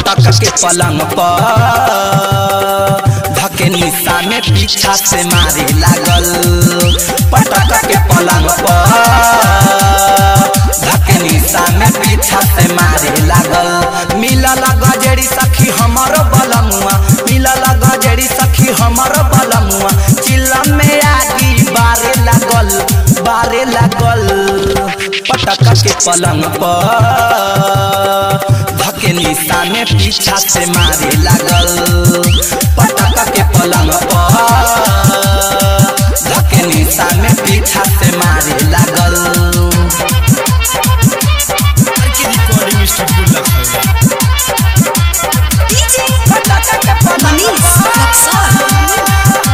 पटक के पलंग पर धके निशा में पीछा से मारे लागल पटक के पलंग पर धके निशा में पीछा से मारे लागल मिलल गजरी सखी हमर बलमुआ मिलल गजरी सखी हमर बलमुआ चिल्लम में आगी बारे लागल बारे लागल पटक के पलंग पर धके निशा में पीछा से मारे लागल पटक के पलंग पर धके निशा में पीछा से मारे लागल recording studio Lucknow DJ Manish Luxor.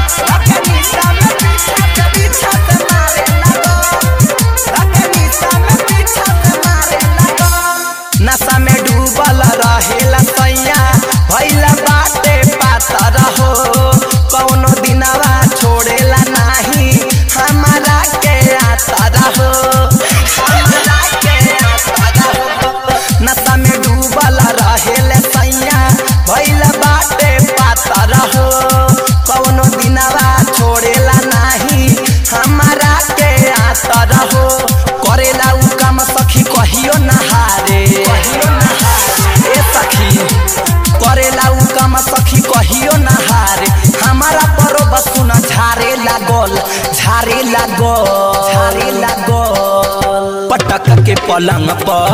नशा में डूबल रहेला सैया भैला बाटे पातर हो कौनो दिनवा छोड़ेला नाही हमारा के आतर हो हमारा के आतर हो नशा में डूबल रहेला सैया भैला बाटे पातर हो कौनो दिनवा छोड़ेला नाही हमारा के आतर हो करेला उ काम सखी कहियो नहारे कहियो नहारे ए सखी करेला उ काम सखी कहियो नहारे हमारा परो बसुन झारे लागल झारे लागल झारे लागल पटक के पलंग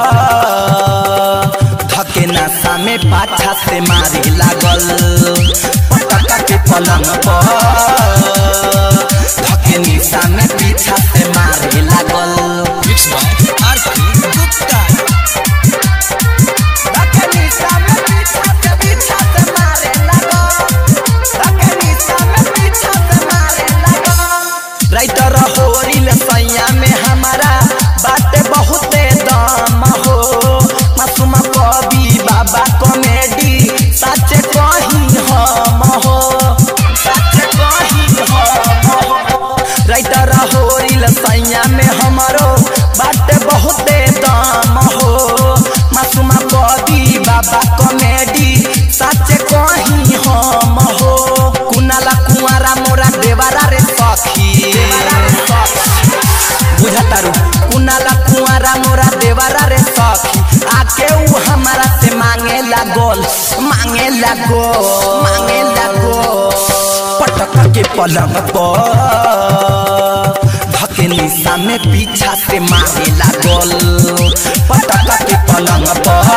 पर धके नशा में पाछा से मारे लागल पटक के पलंग पर धके निशा में पीछा से मारे लागल मिक्स बाय आर के गुप्ता राइटर होरिल सैया में हमारा बाटे बहुते दम हो मासूम कवि बाबा कॉमेडी सच कही हम हो सच कही हम हो राइटर होरिल सैया में हमारो बाटे बहुते दम हो मासूम कवि बाबा कॉमेडी सच कही हम हो कुनाला कुआरा मोरा देवारा रे सखी बुझतारू कुनाला कुआरा मोरा देवारा रे सखी आके उ हमारा से मांगे लागल मांगे लागो मांगे लागो पटक के पलंग पर धके निशा में पीछा से मारे लागल पटक के पलंग पर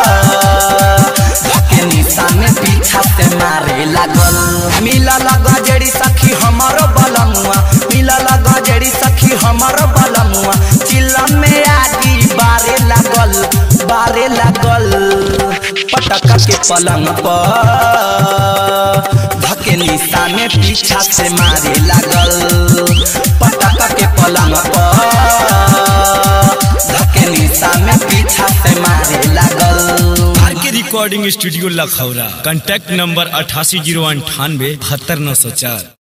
धके निशा में पीछा से मारे लागल मिलल गजरी सखी हमर बलमुआ मिलल गजरी सखी हमर बलमुआ चिल्लम में आगी बारे लागल बारे लागल पटक के पलंग पर धके निशा में पीछा से मारे लागल पटक के पलंग पर धके निशा में पीछा से मारे लागल R K recording studio Lakhaura contact number अठासी जीरो अंठानवे बहत्तर नौ सौ चार